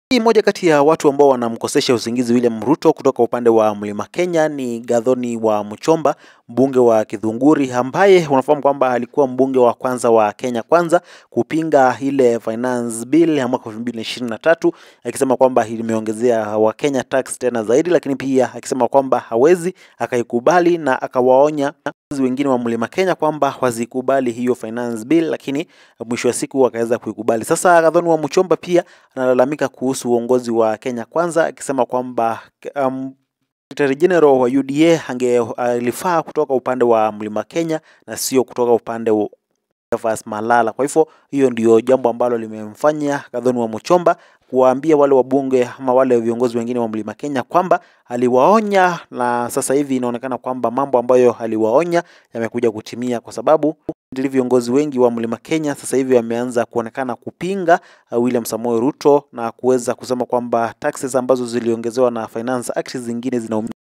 Hii moja kati ya watu ambao wanamkosesha usingizi William Ruto kutoka upande wa Mlima Kenya ni Gathoni wa Muchomba, mbunge wa Githunguri, ambaye unafahamu kwamba alikuwa mbunge wa kwanza wa Kenya Kwanza kupinga ile finance bill ya mwaka 2023 akisema kwamba imeongezea Wakenya tax tena zaidi, lakini pia akisema kwamba hawezi akaikubali na akawaonya wengine wa Mlima Kenya kwamba wazikubali hiyo finance bill, lakini mwisho wa siku wakaweza kuikubali. Sasa Gathoni wa Muchomba pia analalamika kuhusu uongozi wa Kenya Kwanza akisema kwamba um, Secretary General wa UDA angelifaa kutoka upande wa Mlima Kenya na sio kutoka upande wa Cleophas Malala. Kwa hivyo hiyo ndio jambo ambalo limemfanya Gathoni wa Muchomba kuwaambia wale wabunge ama wale viongozi wengine wa Mlima Kenya kwamba aliwaonya, na sasa hivi inaonekana kwamba mambo ambayo aliwaonya yamekuja kutimia, kwa sababu viongozi wengi wa Mlima Kenya sasa hivi wameanza kuonekana kupinga William Samoei Ruto na kuweza kusema kwamba taxes ambazo ziliongezewa na Finance Act zingine zina